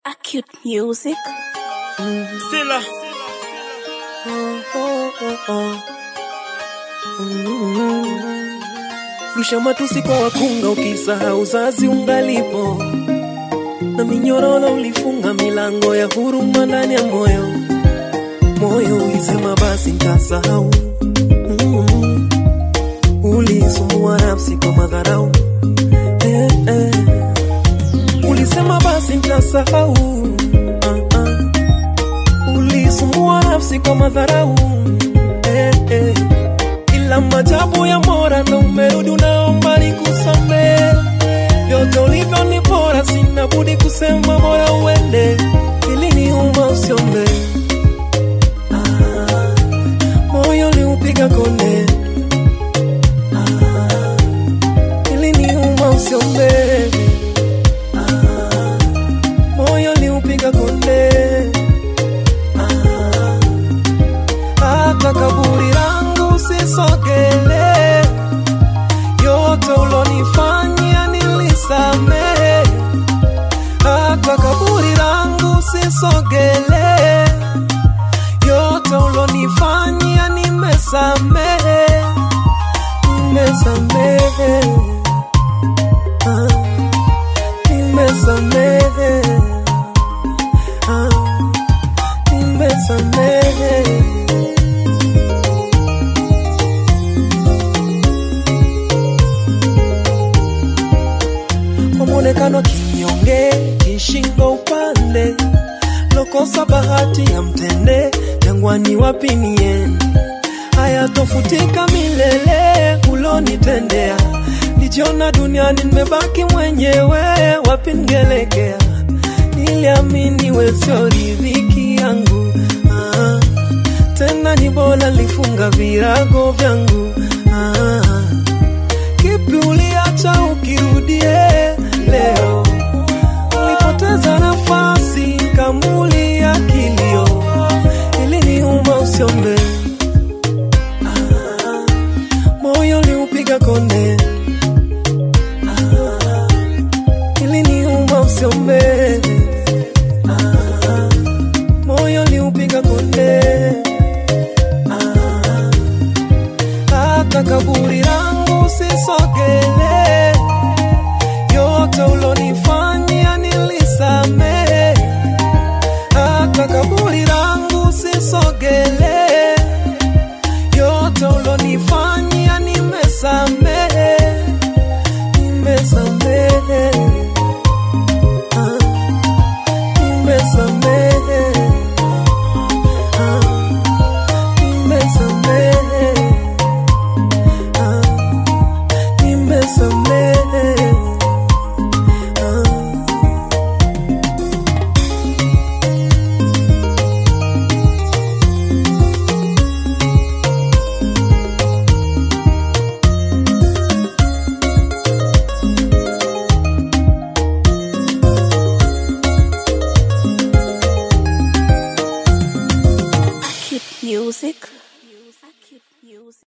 Acute music. Sila. Rusha matusi kwa wakunga, ukisahau uzazi ungalipo, na minyororo ulifunga milango ya huruma ndani ya moyo. Moyo ulisema basi ntasahau. Mm. Ulisumbua nafsi kwa madharau eh, eh. Ulisema basi ntasahau. Ah, ah. Ulisumbua nafsi kwa madharau eh, eh. Ila majabu ya Mola ndo umerudi, unaomba nikusamehe. Vyote ulivyo ni bora, sina budi kusema bora uende, ili niuma usiombe. Ah, moyo liupiga konde, ah, ili niuma usiombe. Ah, moyo liupiga konde, ah, hata kaburi langu sisogele, yote ulonifanyia nilisamehe, hata kaburi langu sisogele, yote ulonifanyia nimesamehe, nimesamehe, ah, nimesamehe, ah, nimesamehe. kwa mwonekano kinyonge, kishingo upande, lokosa bahati ya mtende, jangwani wapi niende? Hayatofutika milele ulonitendea, nijiona duniani nimebaki mwenyewe, wapi ningeelekea? Niliamini wewe sio riziki yangu ah, tena ni bora lifunga virago vyangu ah, kipi uliacha ukirudie leo? Ulipoteza nafasi kamuli ya kilio, ili niuma usiombe. Ah, moyo liupiga konde, Ah, ili niuma usiombe. Ah, moyo liupiga konde, Ah, hata kaburi langu sisogele, yote ulonifanyia nilisamehe, hata kaburi langu sisogele, yote ulonifanyia nimesamehe, nimesamehe, ah, nimesamehe, ah, nimesamehe. Ah, nimesamehe. Ah. Acute music.